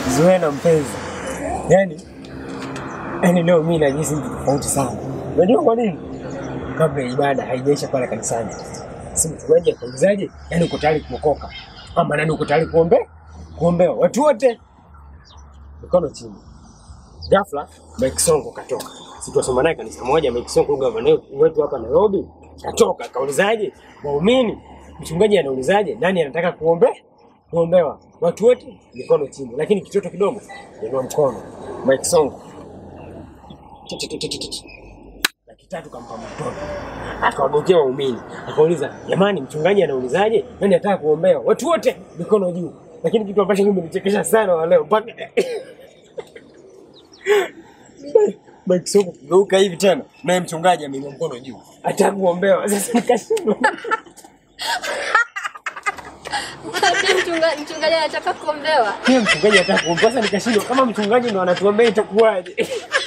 Zuena mpenzi, yaani yaani leo mimi najihisi mtu tofauti sana. Unajua kwa nini? Kabla ya ibada haijaisha pale kanisani, si mchungaji akaulizaje? Yaani uko tayari kuokoka ama nani uko tayari kuombe kuombewa? Watu wote mikono chini. Ghafla Mike Sonko katoka, si tuwasoma naye kanisa moja. Mike Sonko gavana wetu hapa Nairobi katoka, kaulizaje? Waumini, mchungaji anaulizaje? Nani anataka kuombe kuombewa? Watu wote mikono chini, lakini kitoto kidogo inua mkono. Mike Sonko laki tatu kampa mtoto, akawagokea waumini, akauliza jamani, mchungaji anaulizaje? Nani anataka kuombewa? Watu wote mikono juu. Lakini kitu ambacho kimenichekesha sana wa leo mpaka Mike Sonko kugeuka hivi tena, naye mchungaji ameinua mkono juu, ataka kuombewa. Sasa nikashindwa Ati mchunga- mchungaji anataka kuombewa. pia mchungaji ataka kuombewa. Sasa nikashindwa kama mchungaji ndo anatuombea itakuwaje?